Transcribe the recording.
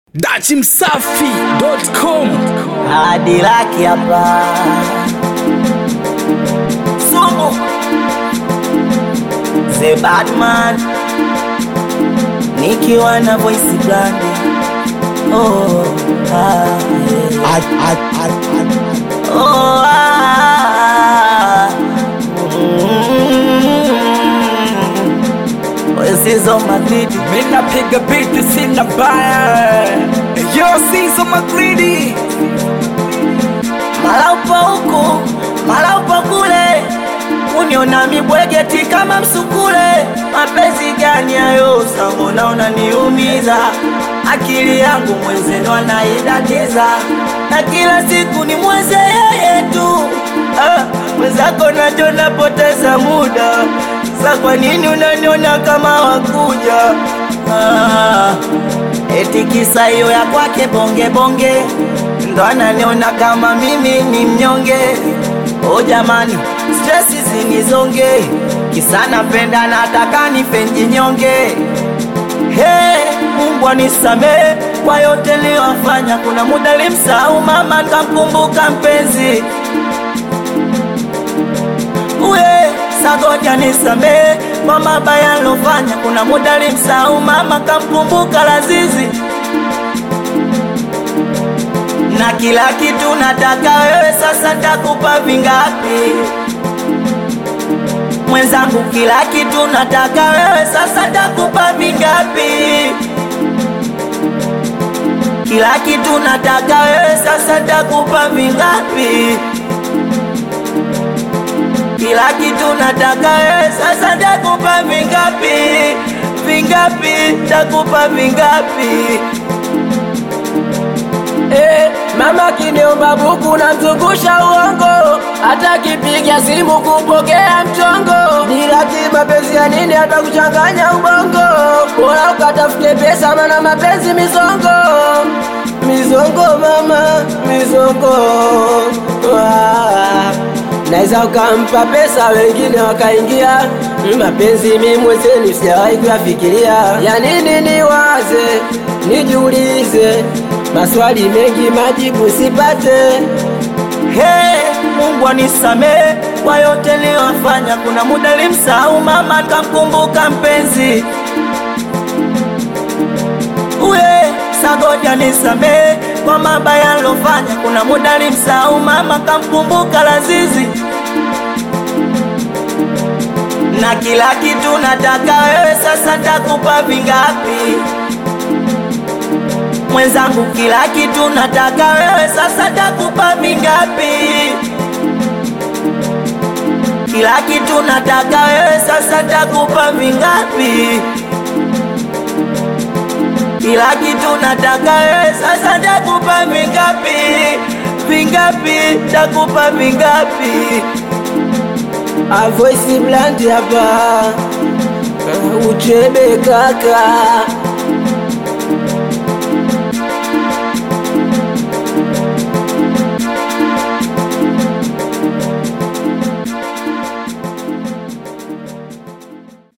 dachimsafi.com hadi laki hapa sumu the batman nikiwa na voice brand oh, ah, yeah. oh, ah, mm, Wesizo Madrid mina piga biti sina baya yo sizo magridi mara upo huku mara upo kule, uniona mibwegeti kama msukule. Mapenzi gani hayo? Sambona unaniumiza akili yangu, mwenzenu anaidatiza na kila siku ni mweze yeye tu. Ah, mwenzako nacho napoteza muda sa, kwa nini unaniona kama wakuja? Ah, eti kisa hiyo ya kwake bonge bonge ndo ananiona kama mimi ni mnyonge. O jamani, stresi zinizonge, kisa napenda nataka nipenji nyonge. Hey, Mungu anisamehe kwa yote niliyofanya. Kuna muda limsahau mama, nikamkumbuka mpenzi uye sagoja nisamehe kwa mabaya nilofanya. Kuna muda limsahau mama, kamkumbuka Lazizi na kila kitu nataka wewe, sasa takupa vingapi mwenzangu? Kila kitu nataka wewe, sasa takupa vingapi? Kila kitu nataka wewe, sasa takupa vingapi? Kila kitu nataka wewe, sasa takupa vingapi? Vingapi? Takupa vingapi? Eh, mama kiniomba buku na mzungusha uongo, hata kipiga simu kupokea mchongo. Bila kimapenzi ya nini hata kuchanganya ubongo? Bora ukatafute pesa, mana mapenzi mizongo, mizongo mama, mizongo Wah. Naweza ukampa pesa wengine wakaingia mapenzi, mimi mwenzenu sijawahi kuyafikiria. Ya nini niwaze, nijiulize maswali mengi, majibu sipate. Hey, Mungu anisamehe kwa yote niliyofanya. Kuna muda limsahau mama, nikamkumbuka mpenzi uye sagoja nisamehe kwa mabaya nilofanya. Kuna muda limsahau mama, kamkumbuka Lazizi na kila kitu nataka wewe, sasa takupa vingapi mwenzangu? Kila kitu nataka wewe, sasa takupa vingapi? Kila kitu nataka wewe, sasa takupa vingapi? Kila kitu nataka wewe, sasa takupa vingapi? Vingapi? Takupa vingapi? A voice blunt hapa, uchebe kaka